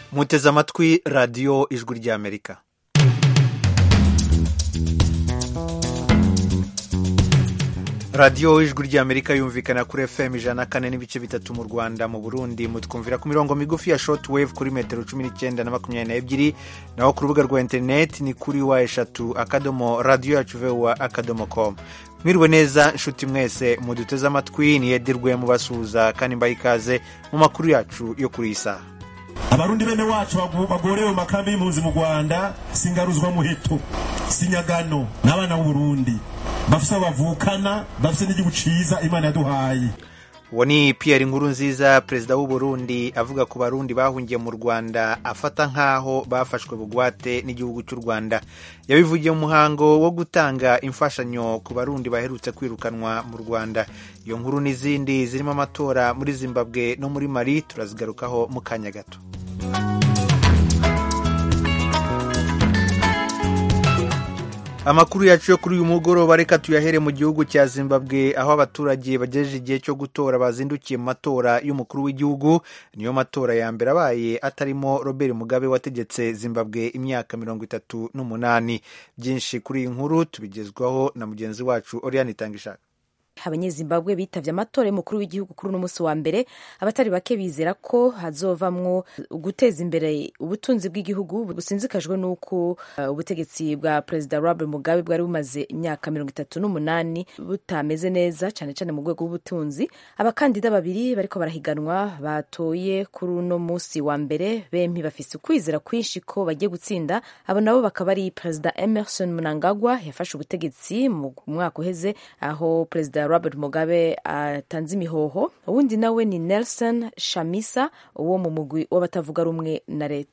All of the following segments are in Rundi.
muteze amatwi radiyo ijwi ry'amerika radiyo ijwi ry'amerika yumvikana kuri fm ijana na kane n'ibice bitatu mu rwanda mu burundi mutwumvira ku mirongo migufi ya short wave kuri metero cumi n'icyenda na makumyabiri n'ebyiri naho ku rubuga rwa interineti ni kuri wa eshatu akadomo radiyo yacu vuba akadomo com mwiriwe neza nshuti mwese muduteze amatwi niyedirwe mubasuhuza kandi mbaha ikaze mu makuru yacu yo kuri iyi saha abarundi bene wacu bagorewe mu makambi y'impunzi mu rwanda singaruzwa muheto sinyagano n'abana b'uburundi bafise aho bavukana bafise n'igihugu ciza imana yaduhaye uwo ni Pierre Nkurunziza perezida w'u Burundi avuga ku barundi bahungiye mu Rwanda afata nk'aho bafashwe bugwate n'igihugu cy'u Rwanda yabivugiye mu muhango wo gutanga imfashanyo ku barundi baherutse kwirukanwa mu Rwanda iyo nkuru n'izindi zirimo amatora muri Zimbabwe no muri Mali turazigarukaho mu kanya gato amakuru yacu yo kuri uyu mugoroba reka tuyahere mu gihugu cya zimbabwe aho abaturage bagejeje igihe cyo gutora bazindukiye mu matora y'umukuru w'igihugu niyo matora ya mbere abaye atarimo robert mugabe wategetse zimbabwe imyaka mirongo itatu n'umunani byinshi kuri iyi nkuru tubigezwaho na mugenzi wacu oriane itangishaka abanyezimbabwe bitavye amatora y'umukuru w'igihugu kuri uno munsi wa mbere abatari bake bizera ko hazovamwo guteza imbere ubutunzi bw'igihugu businzikajwe n'uko uh, ubutegetsi bwa perezida robert mugabe bwari bumaze imyaka mirongo itatu n'umunani butameze neza cane cane mu rwego rw'ubutunzi abakandida babiri bariko barahiganwa batoye kuri uno munsi wa mbere bempi bafise ukwizera kwinshi ko bagiye gutsinda abo nabo bakaba ari perezida emerson mnangagwa yafashe ubutegetsi mu mwaka uheze aho perezida robert mugabe atanze imihoho uwundi nawe ni nelson shamisa uwo mu mugwi w'abatavuga rumwe na leta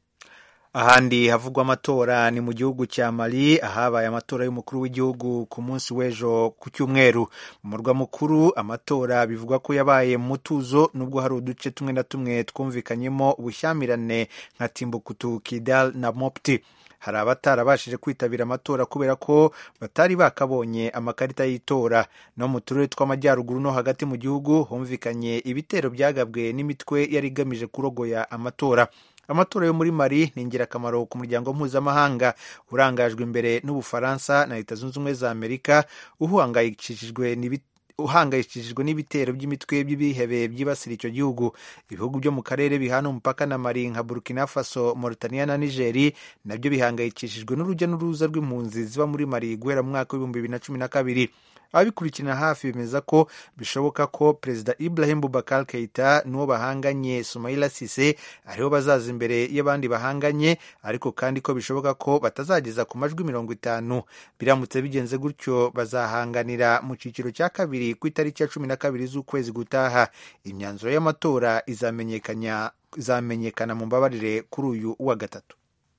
ahandi havugwa amatora ni mu gihugu cya mali ahabaye amatora y'umukuru w'igihugu ku munsi w'ejo ku cyumweru mu murwa mukuru amatora bivugwa ko yabaye mu mutuzo nubwo hari uduce tumwe na tumwe twumvikanyemo ubushyamirane nka timbukutu kidal na mopti hari abatarabashije kwitabira amatora kubera ko batari bakabonye amakarita y'itora no mu turere tw'amajyaruguru no hagati mu gihugu humvikanye ibitero byagabwe n'imitwe yari igamije kurogoya amatora amatora yo muri mari ni ingirakamaro ku muryango mpuzamahanga urangajwe imbere n'ubufaransa na leta zunze ubumwe za amerika uhangayikishijwe uhangayikishijwe n'ibitero by'imitwe by'ibihebe byibasira icyo gihugu ibihugu byo mu karere bihana umupaka na mari nka burkina faso mauritania na nigeri nabyo bihangayikishijwe n'urujya n'uruza rw'impunzi ziba muri mari guhera mu mwaka w'ibihumbi bibiri na cumi na kabiri ababikurikirana hafi bemeza ko bishoboka ko perezida ibrahim bubakar keita n'uwo bahanganye sumaila sise aribo bazaza imbere y'abandi bahanganye ariko kandi ko bishoboka ko batazageza ku majwi mirongo itanu biramutse bigenze gutyo bazahanganira mu cyiciro cya kabiri ku itariki ya cumi na kabiri z'ukwezi gutaha imyanzuro y'amatora izamenyekana mu mbabarire kuri uyu wa gatatu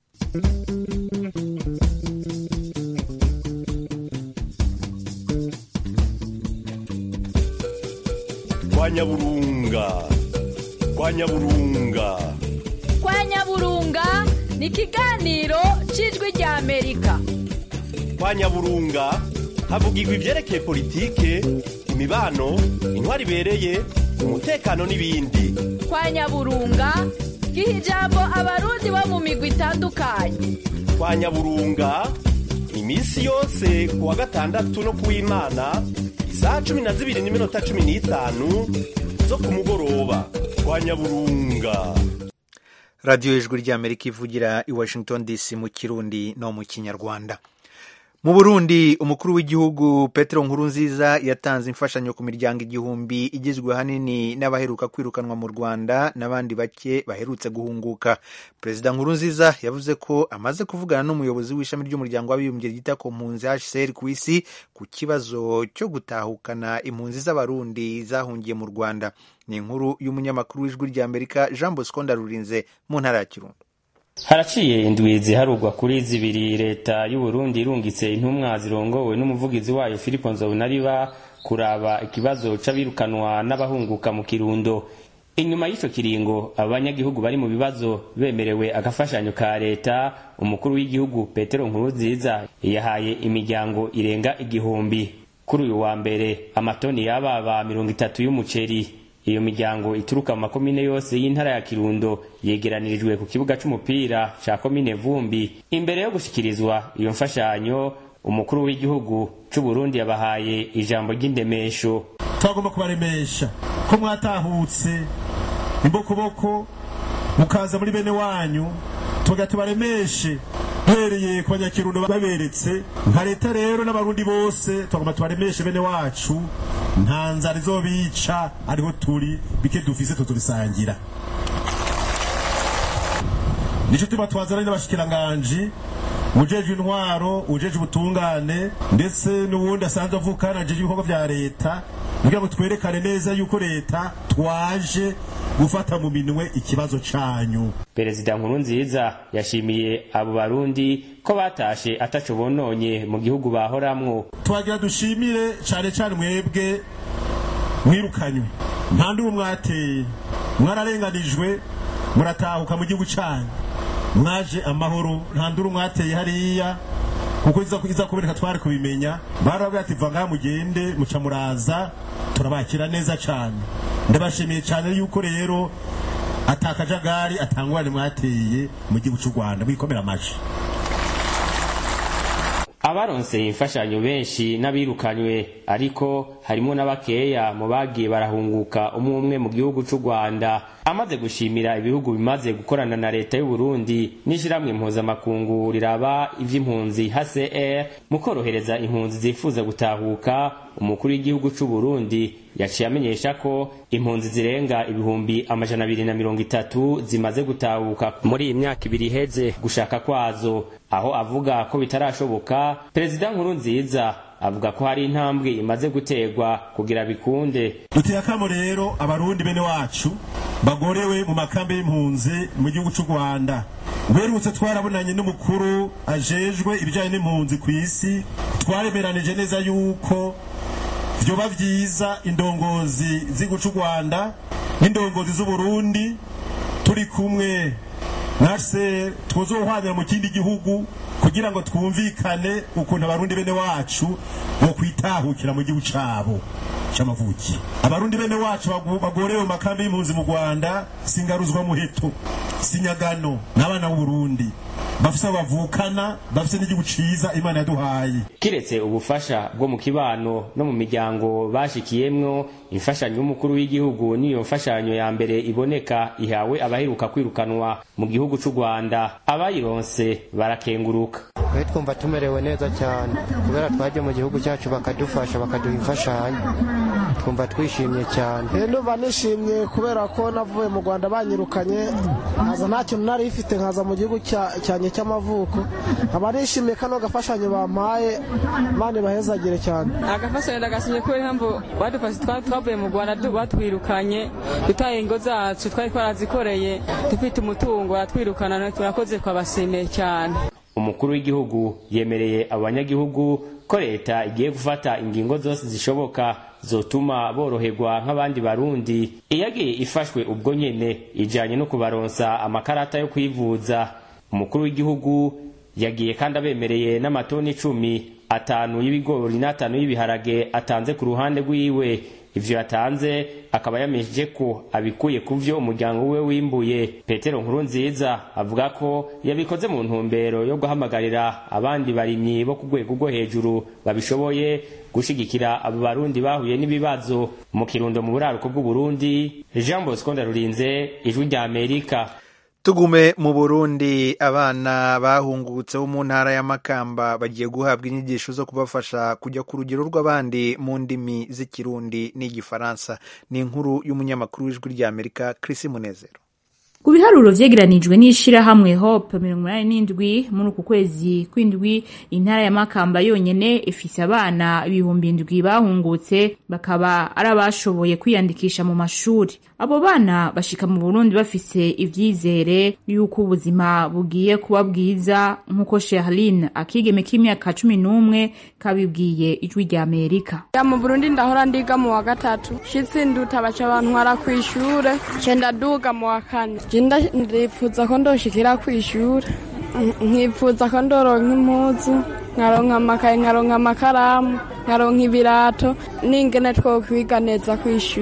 kwa nyaburunga kwa nyaburunga kwa nyaburunga ni ikiganiro cy'ijwi rya amerika kwa nyaburunga havugirwa ibyerekeye politike imibano intwari ibereye umutekano n'ibindi kwa nyaburunga giha ijambo abarundi bo mu migwi itandukanye kwa nyaburunga iminsi yose ku wa gatandatu no ku w'imana isaha cumi na zibiri n'iminota cumi n'itanu zo ku mugoroba kwa nyaburunga radiyo ijwi ry'amerika ivugira i washington dc mu kirundi no mu kinyarwanda mu burundi umukuru w'igihugu petero nkurunziza yatanze imfashanyo ku miryango igihumbi igizwe ahanini n'abaheruka kwirukanwa mu rwanda n'abandi bake baherutse guhunguka perezida nkurunziza yavuze ko amaze kuvugana n'umuyobozi w'ishami ry'umuryango w'abibumbye ryita ku mpunzi hcr ku isi ku kibazo cyo gutahukana impunzi z'abarundi zahungiye mu rwanda ni inkuru y'umunyamakuru w'ijwi ry'amerika jean bosco ndarurinze mu ntara ya kirundo haraciye indwi ziharugwa kuri zibiri leta y'uburundi irungitse intumwa zirongowe n'umuvugizi wayo filipo nzobonariba kuraba ikibazo c'abirukanwa n'abahunguka mu kirundo inyuma y'ico kiringo abanyagihugu bari mu bibazo bemerewe agafashanyo ka leta umukuru w'igihugu petero nkurunziza yahaye imiryango irenga igihumbi kuri uyu wa mbere amatoni y'ababa mirongo itatu y'umuceri iyo miryango ituruka mu makomine yose y'intara ya kirundo yegeranirijwe ku kibuga c'umupira ca komine vumbi imbere yo gushikirizwa iyo mfashanyo umukuru w'igihugu c'uburundi yabahaye ijambo ry'indemesho twagomba kubaremesha ko mwatahutse imbokoboko mukaza muri bene wanyu tuga tubaremeshe duhereye ku banyakirundo baberetse nka leta rero n'abarundi bose twagomba tubaremeshe bene wacu nta nzara izobica ariho turi bike dufise tuturisangira nico tuba twazana n'abashikiranganji ujejwe intwaro ujejwe ubutungane ndetse n'uwundi asanzwe avukana ajeje ibikorwa vya leta kugira ngo twerekane neza yuko leta twaje gufata mu minwe ikibazo canyu perezida nkurunziza yashimiye abo barundi ko batashe ataco bononye mu gihugu bahoramwo twagira dushimire cane cane mwebwe mwirukanywe nta ndubu mwateye mwararenganijwe muratahuka mu gihugu canyu mwaje amahoro nta nduru mwateye hariya kuko iza iza kuboneka twari kubimenya barabwira ati va ngaha mugende muca muraza turabakira neza cane ndabashimiye cane yuko rero atakajagari atangwane mwateye mu gihugu c'u Rwanda mwikomera amaji abaronseye imfashanyo benshi n'abirukanywe ariko harimo n'abakeya mu bagiye barahunguka umwe umwe mu gihugu c'u Rwanda amaze gushimira ibihugu bimaze gukorana na leta y'u Burundi n'ishiramwe impuzamakungu riraba ivy'impunzi HCR mu korohereza impunzi zifuza gutahuka umukuru w'igihugu c'u Burundi yaciye amenyesha ko impunzi zirenga ibihumbi amajana abiri na mirongo itatu zimaze gutahuka muri iyi myaka ibiri iheze gushaka kwazo aho avuga ko bitarashoboka perezida nkuru nziza avuga ko hari intambwe imaze guterwa kugira bikunde duteye akamo rero abarundi bene wacu bagorewe mu makambi y'impunzi mu gihugu c'u Rwanda uherutse twarabonanye n'umukuru ajejwe ibijanye n'impunzi ku isi twaremeranije neza yuko vyoba vyiza indongozi z'igihugu c'u Rwanda n'indongozi z'Uburundi turi kumwe nase tuzohwanira mu kindi gihugu kugira ngo twumvikane ukuntu abarundi bene wacu bo kwitahukira mu gihugu cabo c'amavuki abarundi bene wacu bagu- bagorewe mu makambi y'impunzi mu Rwanda singaruzwa muheto sinyagano n'abana b'Uburundi bafise abo bavukana bafise n'igihugu ciza Imana yaduhaye kiretse ubufasha bwo mu kibano no mu miryango bashikiyemwo imfashanyo y'umukuru w'igihugu niyo mfashanyo ya mbere iboneka ihawe abaheruka kwirukanwa mu gihugu c'u Rwanda abayironse barakenguruka twe twumva tumerewe neza cyane kubera twaje mu gihugu cyacu bakadufasha bakaduha imfashanyo twumva twishimye cyane Eh, ndumva nishimye kubera ko navuye mu rwanda banyirukanye nkaza nta kintu nari ifite nkaza mu gihugu cya- cyanjye cy'amavuko nkaba nishimiye kano gafashanyo bampaye imana ibahezagire cyane agafashanyo ndagasinye kubera impamvu badufashe twa- twavuye mu rwanda du- batwirukanye dutaye ingo zacu twari twarazikoreye dufite umutungo baratwirukana turakoze twabashimiye cyane umukuru w'igihugu yemereye abo banyagihugu ko leta igiye gufata ingingo zose zishoboka zotuma boroherwa nk'abandi barundi iyagiye ifashwe ubwo nyene ijanye no kubaronsa amakarata yo kwivuza umukuru w'igihugu yagiye kandi abemereye n'amatoni icumi atanu y'ibigori n'atanu y'ibiharage atanze ku ruhande rwiwe ivyo yatanze akaba yamesheje ko abikuye ku vyo umuryango we wimbuye petero nkuru nziza avuga ko yabikoze mu ntumbero yo guhamagarira abandi barimyi bo ku rwego rwo hejuru babishoboye gushigikira abo barundi bahuye n'ibibazo mu kirundo mu buraruko bw'uburundi jean bosco ndarurinze ijwi rya amerika tugume mu burundi abana bahungutse bo mu ntara ya makamba bagiye guhabwa inyigisho zo kubafasha kujya ku rugero rw'abandi mu ndimi z'ikirundi n'igifaransa ni inkuru y'umunyamakuru w'ijwi ry'amerika Chris munezero ku biharuro vyegeranijwe n'ishirahamwe hope mirongo inani n'indwi muri uku kwezi kw'indwi intara ya makamba yonyene ifise abana ibihumbi indwi bahungutse bakaba ari abashoboye kwiyandikisha mu mashuri abo bana bashika mu burundi bafise ivyizere yuko ubuzima bugiye kuba bwiza nk'uko sherline akigeme k'imyaka cumi n'umwe kabibwiye ijwi rya amerika ya mu burundi ndahora ndiga mu wa gatatu shitsi nduta baca bantwara kw'ishure ce ndaduga mu wa kane je nda- ndipfuza ko ndoshikira kw'ishure Nk- nkipfuza ko ndoronka impuzu nkaronka amakaye nkaronka amakaramu nkaronka ibirato n'ingene twokwiga neza kw'ishure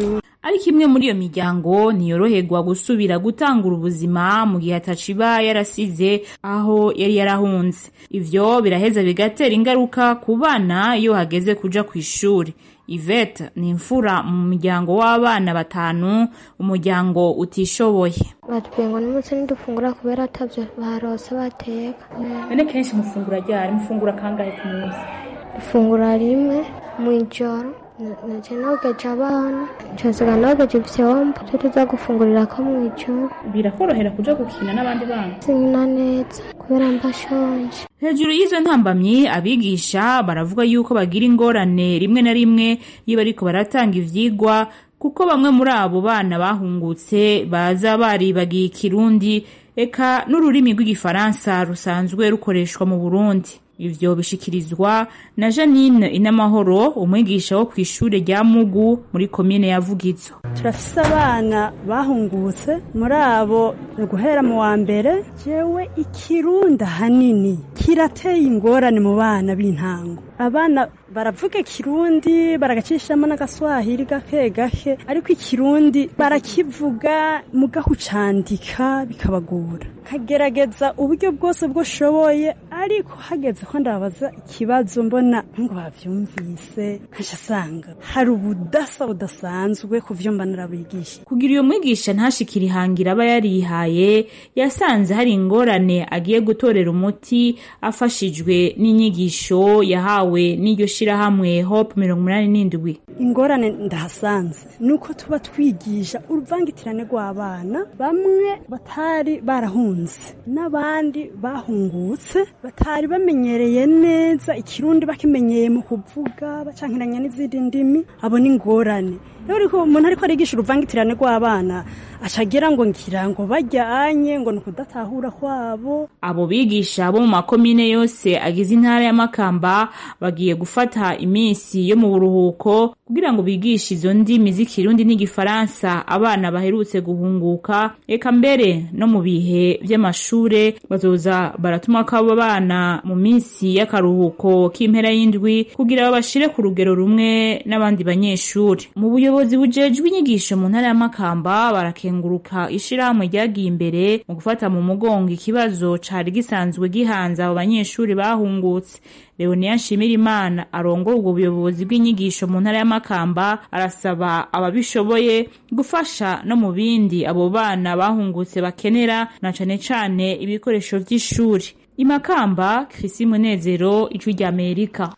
ariko imwe muri iyo miryango ntiyoroherwa gusubira gutangura ubuzima mu gihe ataciba yarasize aho yari yarahunze ivyo biraheza bigatera ingaruka ku bana iyo hageze kuja ku ishuri Yvette ni imfura mu muryango w'abana batanu umuryango utishoboye batubwiye ngo n'umunsi ntidufungura kubera atabyo barose bateka none kenshi mufungura ryari mufungura kangahe ku munsi ifungura rimwe mu ijoro naje nogeje abana nshasiga nogeje ivyombo vyo tuza gufungurira ko mu ijoro birakorohera kuja gukina n'abandi bana sinkina neza kubera mbashonje hejuru y'izo ntambamyi abigisha baravuga yuko bagira ingorane rimwe na rimwe iyo bariko baratanga ivyigwa kuko bamwe muri abo bana bahungutse baza baribagiye ikirundi eka n'ururimi rw'igifaransa rusanzwe rukoreshwa mu burundi ivyo bishikirizwa na janine inamahoro umwigisha wo kw'ishure rya mugu muri komine ya vugizo turafise abana bahungutse muri abo ni guhera mu wa mbere jewe ikirundi ahanini kirateye ingorane mu bana b'intango abana baravuga ikirundi baragacishamo n'agaswahili gake gake ariko ikirundi barakivuga mugaho ucandika bikabagora kagerageza uburyo bwose bwoshoboye ariko hageze ko ndabaza ikibazo mbona ngo bavyumvise nkaca asanga hari ubudasa budasanzwe ku vyo mba narabigisha kugira iyo mwigisha ntashikire ihangira aba yarihaye yasanze hari ingorane agiye gutorera umuti afashijwe n'inyigisho yahawe n'iryo shirahamwe hope mirongo umunani n'indwi ingorane ndahasanze ni uko tuba twigisha uruvangitirane rw'abana bamwe batari barahunze n'abandi bahungutse batari bamenyereye neza ikirundi bakimenyeye mu kuvuga bacankiranya n'izindi ndimi abo ni ingorane rero ariko umuntu ariko arigisha uruvangitirane rw'abana acagira ngo ngira ngo bajyanye ngo ni ukudatahura kwabo abo bigisha bo mu makomine yose agize intara ya makamba bagiye gufata iminsi yo mu buruhuko kugira ngo bigishe izo ndimi z'ikirundi n'igifaransa abana baherutse guhunguka eka mbere no mu bihe vy'amashure bazoza baratuma ko abo bana mu minsi y'akaruhuko k'impera y'indwi kugira babashire ku rugero rumwe n'abandi banyeshuri mu buyobozi bujejwe inyigisho mu ntara ya makamba barakenguruka ishirahamwe ryagiye imbere mu gufata mu mugongo ikibazo cari gisanzwe gihanze abo banyeshuri bahungutse leonia nshimirimana arongora ubwo buyobozi bw'inyigisho mu ntara y'amakamba arasaba ababishoboye gufasha no mu bindi abo bana bahungutse bakenera na cane cane ibikoresho vy'ishuri imakamba krisi munezero ijwi ry'amerika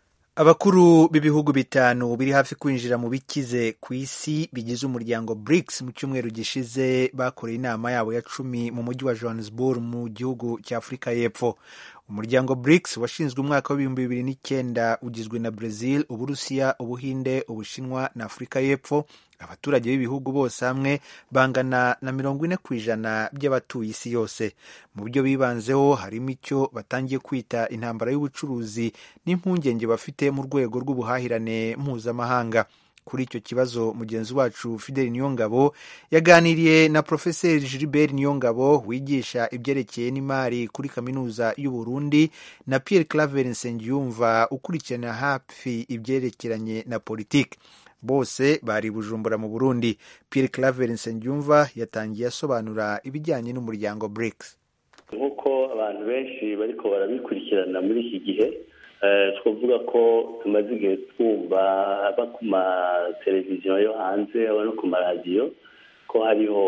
abakuru b'ibihugu bitanu biri hafi kwinjira mu bikize ku isi bigize umuryango BRICS mu cyumweru gishize bakoreye inama yabo ya cumi mu mujyi wa Johannesburg mu gihugu cya Afurika y'Epfo umuryango BRICS washinzwe umwaka w'ibihumbi bibiri n'icyenda ugizwe na Brazil Uburusiya Ubuhinde Ubushinwa na Afurika y'Epfo abaturage b'ibihugu bose hamwe bangana na mirongo ine ku ijana by'abatuye isi yose mu byo bibanzeho harimo icyo batangiye kwita intambara y'ubucuruzi n'impungenge bafite mu rwego rw'ubuhahirane mpuzamahanga kuri icyo kibazo mugenzi wacu Fidel Niyongabo yaganiriye na Profeseri Gilbert Niyongabo wigisha ibyerekeye n'imari kuri kaminuza y'u Burundi na Pierre Claver Nsengiyumva ukurikirana hafi ibyerekeranye na politiki bose bari bujumbura mu burundi pierre claver nsengiyumva yatangiye asobanura ibijyanye n'umuryango brics nk'uko abantu benshi bariko barabikurikirana muri iki gihe twavuga ko tumaze igihe twumva aba ku mateleviziyo yo hanze aba no ku maradiyo ko hariho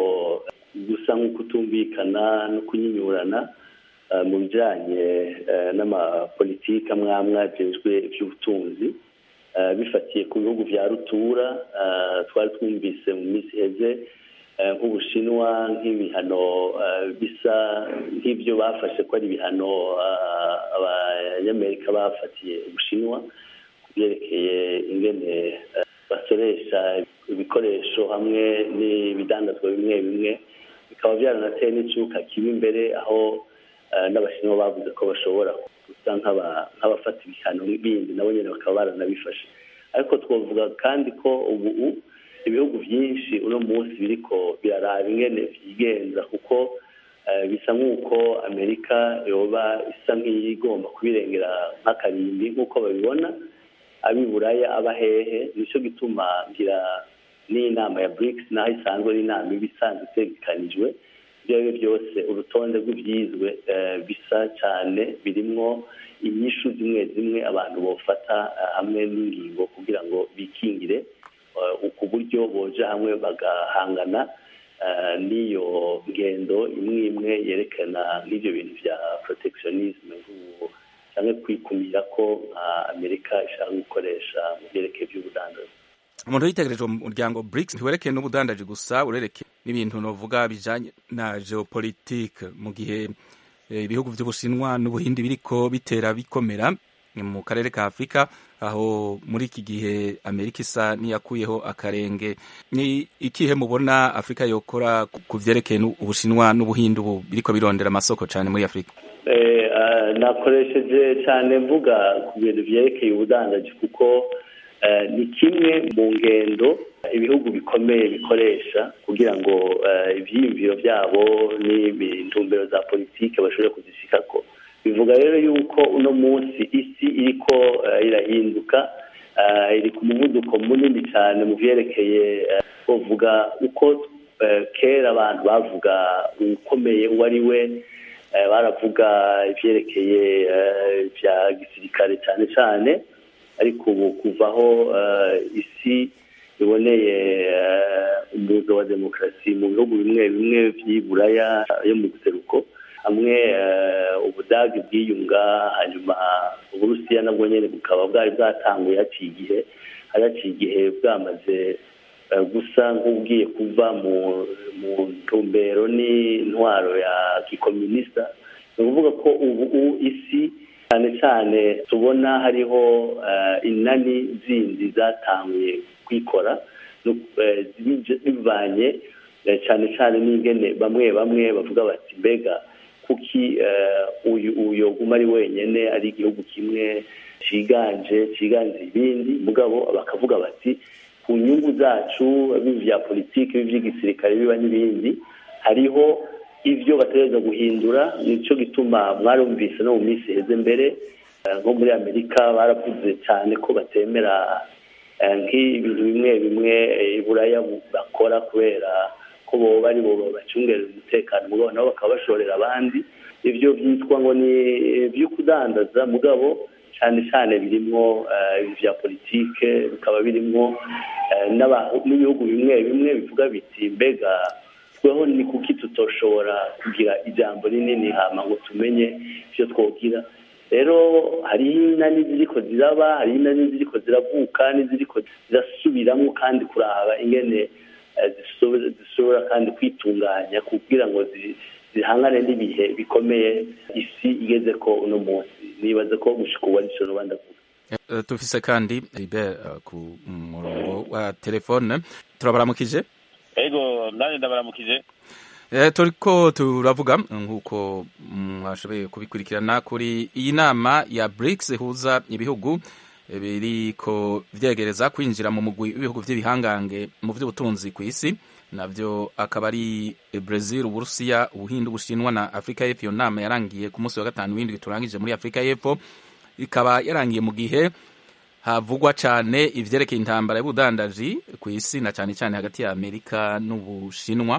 gusa nk'ukutumvikana no kunyinyurana mu bijyanye n'amapolitiki amwe amwe ajejwe iby'ubutunzi bifatiye ku bihugu bya rutura twari twumvise mu minsi iheze nk'ubushinwa nk'ibihano bisa nk'ibyo bafashe ko ari ibihano abanyamerika bafatiye ubushinwa ku byerekeye ingene basoresha ibikoresho hamwe n'ibidandazwa bimwe bimwe bikaba byaranateye n'icyuka kibi imbere aho n'abashinwa bavuze ko bashobora gusa nk'abafata ibihano bindi nabo nyine bakaba baranabifashe ariko twavuga kandi ko ubu ibihugu byinshi uno munsi biriko biraraba ingene byigenza kuko bisa nk'uko amerika yoba isa nk'iyigomba kubirengera nk'akarimbi nk'uko babibona ab'i buraya aba hehe nicyo gituma ngira ni n'inama ya BRICS naho isanzwe ari inama iba isanzwe itegekanijwe ibyo ari byo byose urutonde rw'ibyizwe bisa cyane birimwo inyishu zimwe zimwe abantu bofata hamwe n'ingingo kugira ngo bikingire ku buryo boja hamwe bagahangana n'iyo ngendo imwe imwe yerekana nk'ibyo bintu bya protectionisme cyangwa kwikumira ko nka amerika ishaka gukoresha mu byerekeye by'ubudandaji umuntu yitegereje umuryango BRICS ntiwerekeye n'ubudandaji gusa urereke n'ibintu novuga bijanye na geopolitique mu gihe ibihugu by'ubushinwa n'ubuhindi biriko bitera bikomera mu karere ka afurika aho muri iki gihe amerika isa niyakuyeho akarenge ni ikihe mubona afurika yokora ku vyerekeye ubushinwa n'ubuhindi ubu biriko birondera amasoko cyane muri afurika nakoresheje cyane mvuga ku bintu vyerekeye ubudandaji kuko ni kimwe mu ngendo ibihugu bikomeye bikoresha kugira ngo ibyiyumviro byabo n'intumbero za politiki bashobore kuzishikako bivuga rero yuko uno munsi isi iriko irahinduka iri ku muvuduko munini cyane mu byerekeye bavuga uko kera abantu bavuga ukomeye uwo ari we baravuga ibyerekeye bya gisirikare cyane cyane ariko ubu kuvaho isi iboneye umuzo wa demokarasi mu bihugu bimwe bimwe by'iburaya yo mu buseruko hamwe ubudage bwiyunga hanyuma uburusiya nabwo nyine bukaba bwari bwatanguye haciye igihe hari haciye igihe bwamaze gusa nk'ubwiye kuva mu ntumbero n'intwaro ya gikominisita ni ukuvuga ko ubu isi cyane cyane tubona hariho inani zindi zatanguye kwikora bivanye cyane cyane n'ingene bamwe bamwe bavuga bati mbega kuki uyu uyoguma ari wenyine ari igihugu kimwe cyiganje cyiganje ibindi mugabo bakavuga bati ku nyungu zacu bibi bya politiki bibi by'igisirikare biba n'ibindi hariho ibyo bategereza guhindura nicyo gituma mwarumvise no mu minsi iheze mbere nko muri amerika baravuze cyane ko batemera nk'ibintu bimwe bimwe iburaya bakora kubera ko bo bari bo bacungerera umutekano mugabo nabo bakaba bashorera abandi ibyo byitwa ngo ni ibyo kudandaza mugabo cyane cyane birimo bya politike bikaba birimo n'ibihugu bimwe bimwe bivuga biti mbega tweho ni kuki tutoshobora kugira ijambo rinini hama ngo tumenye ibyo twogira rero hari inani ziriko ziraba hari inani ziriko ziravuka n'iziriko zirasubiramo kandi kuraba ingene zishobora kandi kwitunganya kugira ngo zihangane n'ibihe bikomeye isi igeze ko uno munsi nibaza ko gushika ubu arico rubanda Uh, tufise kandi Ibert uh, ku murongo wa telefone turabaramukije ego nani ndabaramukije Eh, turiko turavuga nk'uko mwashoboye kubikurikirana kuri iyi nama ya BRICS ihuza ibihugu biriko vyegereza kwinjira mu mugwi w'ibihugu vy'ibihangange mu vy'ubutunzi ku isi navyo akaba ari Brazil, Uburusiya, Ubuhindi, Ubushinwa na Afrika y'Epfo. Iyo nama yarangiye ku munsi wa gatanu w'indwi turangije muri Afrika y'Epfo, ikaba yarangiye mu gihe havugwa cane ivyerekeye intambara y'ubudandaji ku isi na cane cane hagati ya Amerika n'Ubushinwa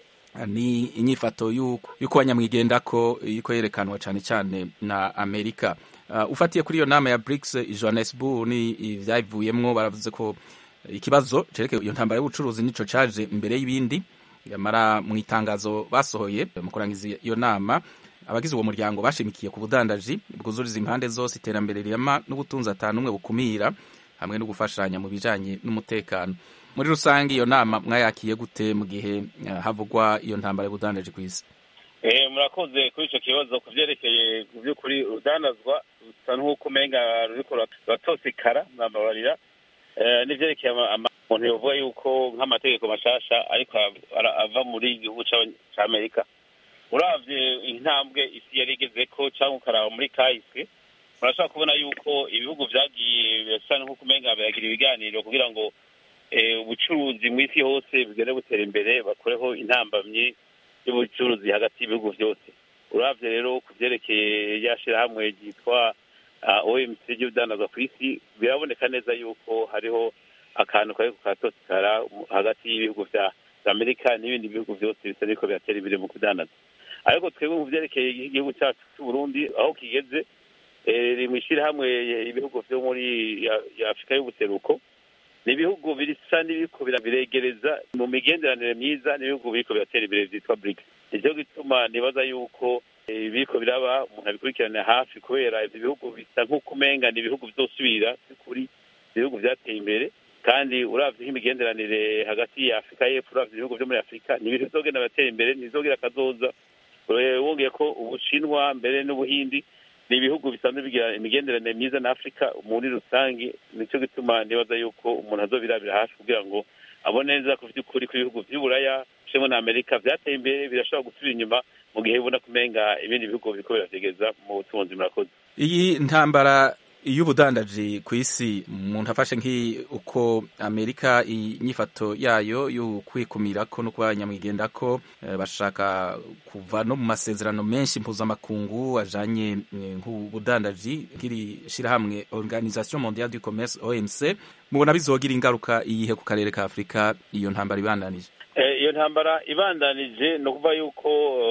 ni inyifato yuko banyamwigendako yuko yerekanwa cane cane na Amerika. Uh, ufatiye kuri iyo nama ya BRICS i Johannesburg ni ivyayivuyemwo baravuze ko ikibazo cerekeye iyo ntambara y'ubucuruzi nico caje imbere y'ibindi yamara mu itangazo basohoye mu kurangiza iyo nama abagize uwo muryango bashimikiye ku budandaji bwuzuriza impande zose iterambere rirama n'ubutunzi atanu umwe bukumira hamwe no gufashanya mu bijanye n'umutekano muri rusange iyo nama mwayakiye gute mu gihe uh, havugwa iyo ntambara y'ubudandaji ku isi eh murakoze kuri ico kibazo ku vyerekeye ku vy'ukuri urudandazwa rusa nk'uko umenga ruriko ruratosekara mwababarira n'ivyerekeye umuntu yovuga yuko nk'amategeko mashasha ariko ava muri igihugu c'amerika uravye intambwe isi yari igezeko canke ukaraba muri kahise murashobora kubona yuko ibihugu vyagiye bisa nk'uko umenga biragira ibiganiro kugira ngo ubucuruzi mw'isi hose bugende butera imbere bakoreho intambamyi y'ubucuruzi hagati y'ibihugu vyose uravye rero ku vyerekeye rya shirahamwe ryitwa OMC ry'ubudandazwa ku isi biraboneka neza yuko hariho akantu kari katosikara hagati y'ibihugu vya amerika n'ibindi bihugu byose bisa biriko biratera imbere mu kudandaza ariko twebwe mu vyerekeye igihugu cyacu c'uburundi aho kigeze riri mu ishyirahamwe ibihugu vyo muri afurika y'ubuseruko ni ibihugu bisa n'ibiriko biregereza mu migenderanire myiza n'ibihugu biriko biratera imbere vyitwa brics nicyo gituma nibaza yuko ibiriko biraba umuntu abikurikirana hafi kubera ivyo bihugu bisa nk'uko umenga ni ibihugu bizosubira kuri ibihugu vyateye imbere kandi uravye nk'imigenderanire hagati ya afurika y'epfo uravye ibihugu vyo muri afurika ni ibintu bizogenda biratera imbere ntibizogira akazoza wongeye ko ubushinwa mbere n'ubuhindi ni ibihugu bisanzwe bigira imigenderanire myiza na afurika muri rusange nicyo gituma nibaza yuko umuntu azobirabira hafi kugira ngo abone neza ko vy'ukuri ko ibihugu vy'uburaya cemo na amerika vyateye imbere birashobora gusubira inyuma mu gihe bibona kumenga ibindi bihugu biriko biravyegeza mu butunzi murakoze iyi ntambara y'ubudandaji ku isi umuntu afashe nk'uko amerika inyifato yayo yo kwikumirako no kuba nyamwigendako bashaka kuva no mu masezerano menshi mpuzamakungu ajanye nk'ubudandaji nk'iri shirahamwe organisation mondiale du commerce omc mubona bizogira ingaruka iyihe ku karere ka afurika iyo ntambara ibandanije iyo ntambara ibandanije ni ukuvuga yuko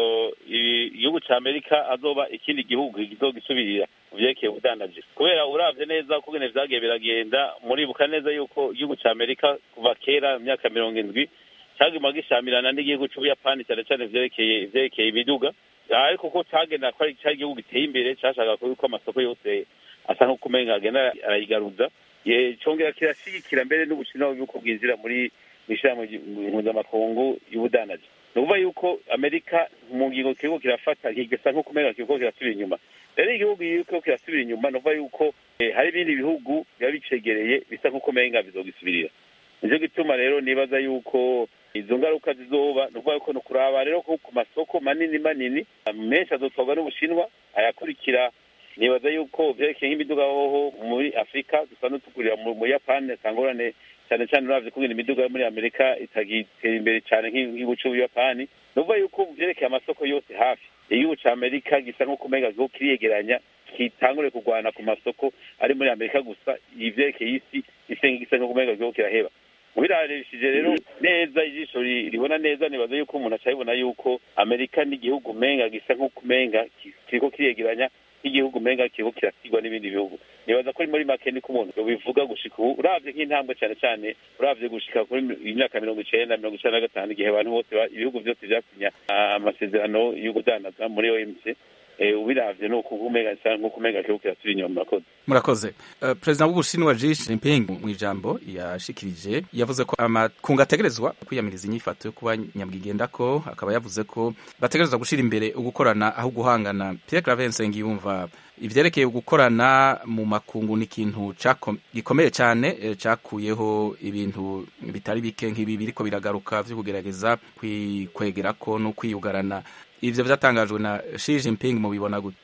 igihugu cya amerika azoba ikindi gihugu kizogisubirira mu vyerekeye ubudandaji kubera uravye neza uko ngene vyagiye biragenda muribuka neza yuko igihugu cya amerika kuva kera mu myaka mirongo indwi caguma gishamirana n'igihugu c'ubuyapani cyane cyane vyerekeye ivyerekeye imiduga ariko ko cagenda ko ari cari igihugu giteye imbere cashaka yuko amasoko yose asa nk'uko umenga agenda arayigaruza congera kirashigikira mbere n'ubushinwa yuko bwinjira muri mw'ishirahamwe mpuzamakungu y'ubudandaji ni ukuvuga yuko amerika mu ngingo kiriko kirafata kigasa nk'uko umenga kiriko kirasubira inyuma rero igihugu kiriko kirasubira inyuma ni ukuvuga yuko hari ibindi bihugu biba bicegereye bisa nk'uko umenga bizogisubirira nicyo gituma rero nibaza yuko izo ngaruka zizoba ni ukuvuga yuko ni ukuraba rero ko ku masoko manini manini menshi azotwarwa n'ubushinwa ayakurikira nibaza yuko vyerekeye nk'imiduga hoho muri afurika dusanzwe tugurira mu buyapani sangorane cyane cyane uravye kungena imiduga yo muri amerika itagitera imbere cyane nk'igihugu c'ubuyapani ni ukuvuga yuko vyerekeye amasoko yose hafi igihugu ca amerika gisa nk'uko umenga kiriko kiriyegeranya kitangure kurwana ku masoko ari muri amerika gusa ivyerekeye isi ise gisa nk'uko umenga kiriko kiraheba ubirarishije rero neza ijisho ribona neza nibaza yuko umuntu acabibona yuko amerika n'igihugu umenga gisa nk'uko umenga kiriko kiriyegeranya nk'igihugu umenga kiriko kirasigwa n'ibindi bihugu nibaza ko muri make niko umuntu bivuga gushika ubu uravye nk'intambwe cane cane uravye gushika kuri imyaka mirongo icenda mirongo icenda na gatanu igihe abantu bose ibihugu vyose vyasinya amasezerano yo kudandaza muri omc ubiravye ni uko umenga nk'uko umenga kiriko kirasubira inyuma murakoze murakoze uh, perezida w'ubushinwa Xi Jinping mu ijambo yashikirije yavuze ko amakungu ategerezwa kwiyamiriza inyifato yo kuba nyamwigendako akaba yavuze ko bategerezwa gushira imbere ugukorana aho guhangana Pierre Claver Nsengiyumva ivyerekeye gukorana mu makungu ni ikintu gikomeye cyane cakuyeho ibintu bitari bike nk'ibi biriko biragaruka vyo kugerageza kwikwegerako no kwiyugarana ivyo vyatangajwe na Xi Jinping mubibona gute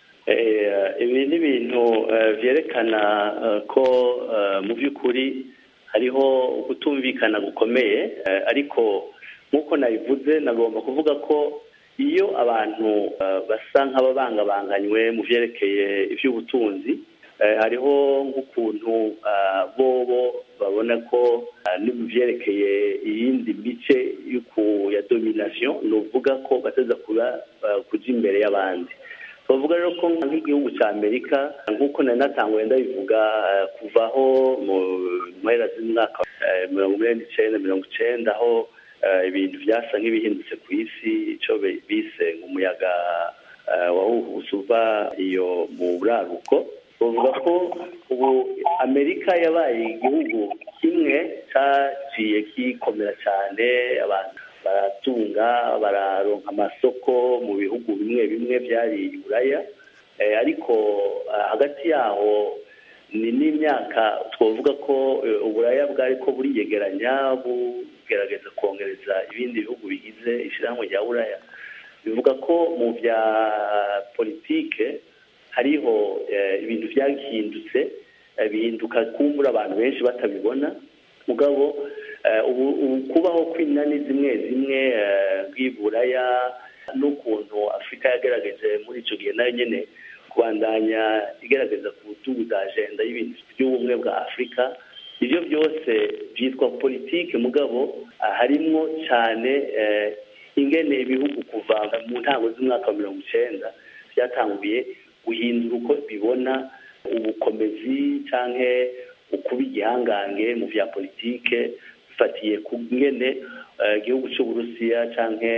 ibi ni ibintu vyerekana ko mu by'ukuri hariho kutumvikana gukomeye ariko nk'uko nabivuze nagomba kuvuga ko iyo abantu basa nk'ababangabanganywe mu vyerekeye ivy'ubutunzi hariho nk'ukuntu bobo babona ko ni mu vyerekeye iyindi mice ya domination ni uvuga ko bateza kuba kuja imbere y'abandi bavuga rero ko nk'igihugu cya amerika nk'uko nari natanguye ndabivuga kuvaho mu mpera z'umwaka mirongo inani n'icenda mirongo icenda aho ibintu byasa nk'ibihindutse ku isi icyo bise umuyaga wahuhuse uva iyo mu buraruko bavuga ko ubu amerika yabaye igihugu kimwe cyaciye kikomera cyane abantu baratunga bararonka amasoko mu bihugu bimwe bimwe byari buraya ariko hagati yaho ni n'imyaka twavuga ko uburaya bwari ko buriyegeranya bugerageza kongereza ibindi bihugu bigize ishyirahamwe rya buraya bivuga ko mu bya politike hariho ibintu byahindutse bihinduka kumbura abantu benshi batabibona mugabo ubu kubaho kw'inani zimwe zimwe bw'iburaya n'ukuntu afurika yagaragaje muri icyo gihe nayo nyine kubandanya igaragaza ku butugu bwa ajenda y'ibintu by'ubumwe bwa afurika ibyo byose byitwa politike mugabo harimwo cyane ingene ibihugu kuva mu ntango z'umwaka wa mirongo icyenda byatanguye guhindura uko bibona ubukomezi cyangwa ukuba igihangange mu bya politike bifatiye ku ngene igihugu cy'uburusiya cyangwa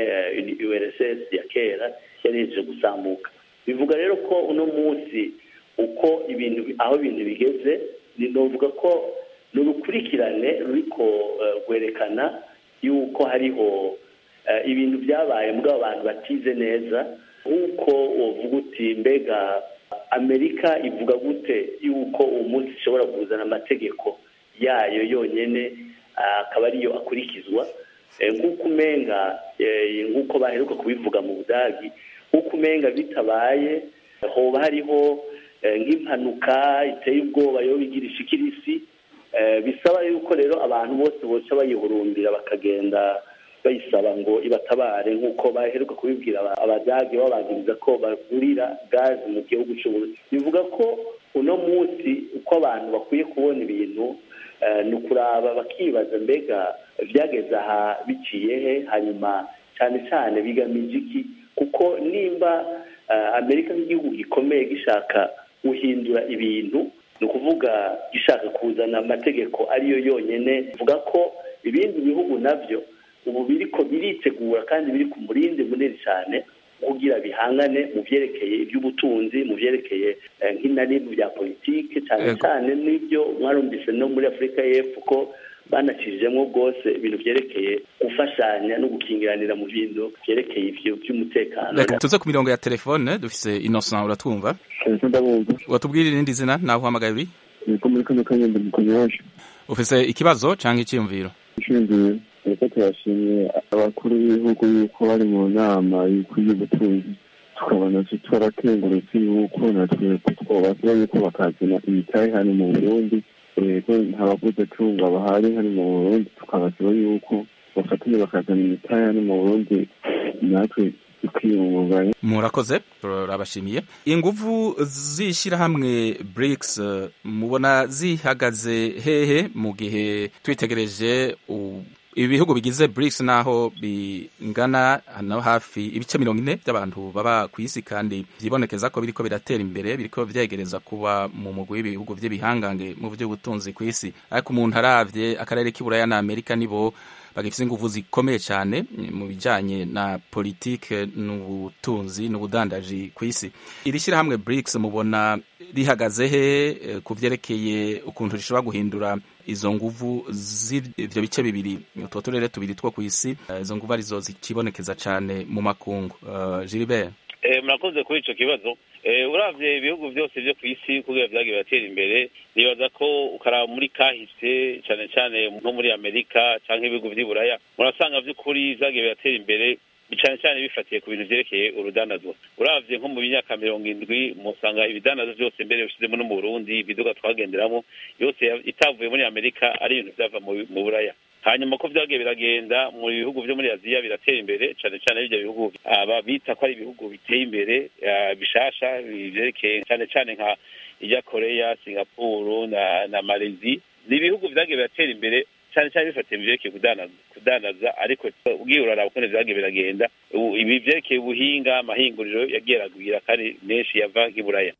urss ya kera yari yejeje gusambuka bivuga rero ko uno munsi uko ibintu aho ibintu bigeze novuga ko ni urukurikirane ruriko rwerekana yuko hariho ibintu byabaye muri abantu batize neza nk'uko uvuga uti mbega amerika ivuga gute yuko uwo munsi ishobora kuzana amategeko yayo yonyine akaba ariyo akurikizwa nk'uko umenga nk'uko baheruka kubivuga mu budagi nk'uko umenga bitabaye hoba hariho nk'impanuka iteye ubwoba yo bigirisha ikirisi bisaba yuko rero abantu bose boca bayihurumbira bakagenda bayisaba ngo ibatabare nk'uko baheruka kubibwira abadage babagiriza ko bagurira gazi mu gihugu cy'uburusi bivuga ko uno munsi uko abantu bakwiye kubona ibintu ni ukuraba bakibaza mbega byageze aha biciye he hanyuma cyane cyane bigamije iki kuko nimba amerika nk'igihugu gikomeye gishaka guhindura ibintu ni ukuvuga gishaka kuzana amategeko ariyo yonyine bivuga ko ibindi bihugu nabyo ubu biriko biritegura kandi biri ku murindi munini cyane kugira bihangane mu byerekeye iby'ubutunzi mu byerekeye nk'inari mu bya politiki cyane cyane n'ibyo mwarumvise no muri afurika y'epfo ko banacishijemo rwose ibintu byerekeye gufashanya no gukingiranira mu bintu byerekeye ibyo by'umutekano reka tuze ku mirongo ya telefone dufise innocent uratwumva watubwira irindi zina nawe uhamagaye uri niko muri kano kanya ndamukanye wacu ufise ikibazo cyangwa icyiyumviro icyiyumviro reka turashimye abakuru b'ibihugu yuko bari mu nama y'ubutunzi tukabona twarakengurutse yuko natwe twobasaba yuko bakazana imitahe hano mu burundi ko nta bavuze tunga bahari hano mu burundi tukabasaba yuko bafatanya bakazana imitahe hano mu burundi natwe tukiyungunganya murakoze turabashimiye inguvu z'ishyirahamwe BRICS mubona zihagaze hehe mu gihe twitegereje ibihugu bigize BRICS naho bingana hano hafi ibice mirongo ine by'abantu baba ku isi kandi byibonekeza ko biriko biratera imbere biriko vyegereza kuba mu mugwi w'ibihugu vy'ibihangange mu vy'ubutunzi ku isi ariko umuntu aravye akarere k'iburaya na amerika nibo bagifite ingufu zikomeye cyane mu bijyanye na politike n'ubutunzi n'ubudandaji ku isi iri shyirahamwe BRICS mubona rihagaze he ku byerekeye ukuntu rishobora guhindura izo nguvu z'ibyo bice bibiri utwo turere tubiri two ku isi izo nguvu arizo zikibonekeza cyane mu makungu Gilbert murakoze kuri icyo kibazo urabye ibihugu byose byo ku isi kugira byagiye biratera imbere nibaza ko ukaraba muri kahise cyane cyane nko muri amerika cyangwa ibihugu by'iburaya murasanga by'ukuri byagiye biratera imbere cyane cyane bifatiye ku bintu byerekeye urudandazwa urabye nko mu myaka mirongo indwi musanga ibidandazo byose mbere bishyizemo no mu burundi ibiduga twagenderamo yose itavuye muri amerika ari ibintu byava mu buraya hanyuma ko byagiye biragenda mu bihugu byo muri aziya biratera imbere cyane cyane ibyo bihugu aba bita ko ari ibihugu biteye imbere bishasha byerekeye cyane cyane nka ijya koreya singapuru na na malezi ni ibihugu byagiye biratera imbere cyane cyane bifatiye mu byerekeye kudandaza ariko ubwiye uraraba ukuntu byagiye biragenda ibi byerekeye ubuhinga amahinguriro yagiye aragwira kandi menshi yava nk'iburaya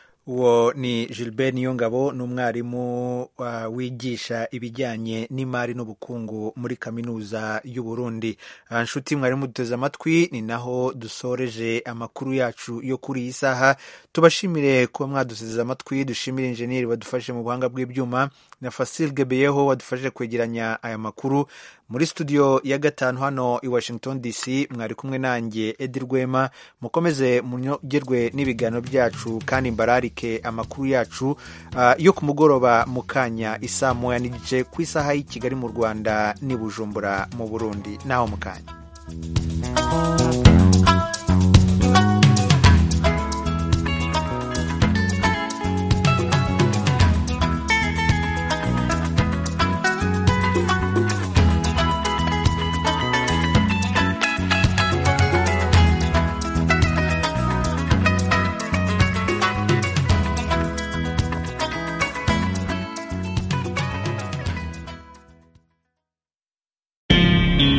uwo ni Gilbert Niyongabo ni umwarimu uh, wigisha ibijyanye n'imari n'ubukungu muri kaminuza y'u Burundi nshuti mwarimu duteze amatwi ni naho dusoreje amakuru yacu yo kuri iyi saha tubashimire kuba mwaduseze amatwi dushimire injeniyeri wadufashe mu buhanga bw'ibyuma na Fasil Gebeyeho wadufashije kwegeranya aya makuru muri studio ya gatanu hano i Washington DC mwari kumwe nanjye Edi Rwema mukomeze munogerwe n'ibiganiro byacu kandi mbararike amakuru yacu uh, yo ku mugoroba mu kanya isaa moya n'igice ku isaha y'i Kigali mu Rwanda n'i Bujumbura mu Burundi naho mu kanya